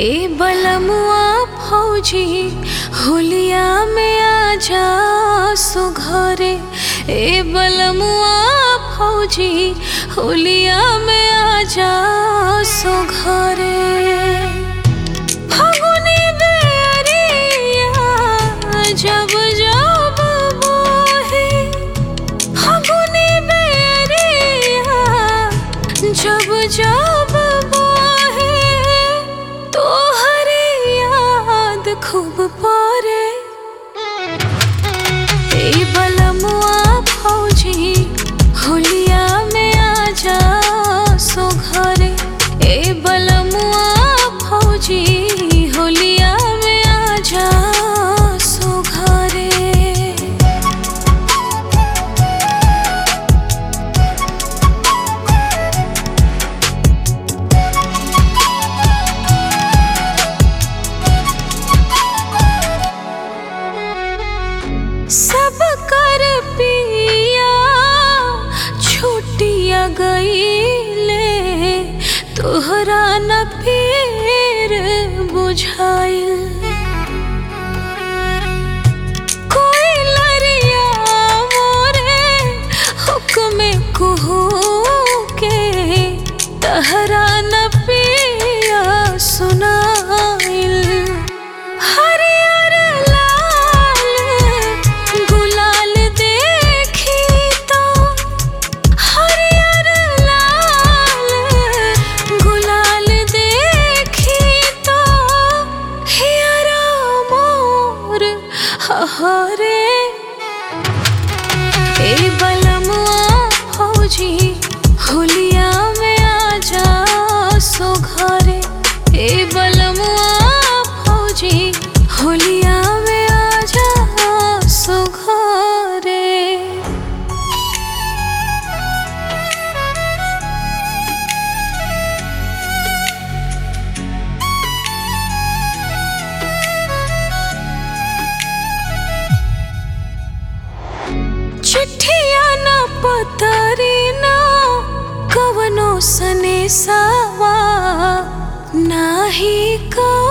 ए बलमुआ फौजी होलिया में आजा सो घरे ए बलमुआ फौजी होलिया में आजा सो घरे फागुनी बेरिया जब जब बोहे फागुनी बेरिया जब जब बोहे तोहरे याद खूब परे ए बलमुआ फौजी होलिया में आजा सो घरे ए बलमुआ फौजी होलिया में आजा सो घरे सब कर पिया छुट्टिया गईले तोहरा न फिर बुझाइल कोई लरिया मोरे हुक्म कुहू के तहरा न पिया सुनाइल हरियर लाल गुलाल देखी तो हरियर लाल गुलाल देखी तो हियरा मोर हरे ए बलमुआ फौजी होलिया में आजा सो घरे ए बलमुआ फौजी होलिया में आजा सो घरे चिट्ठिया ना पतरी ना कवनो सने सावा नाही का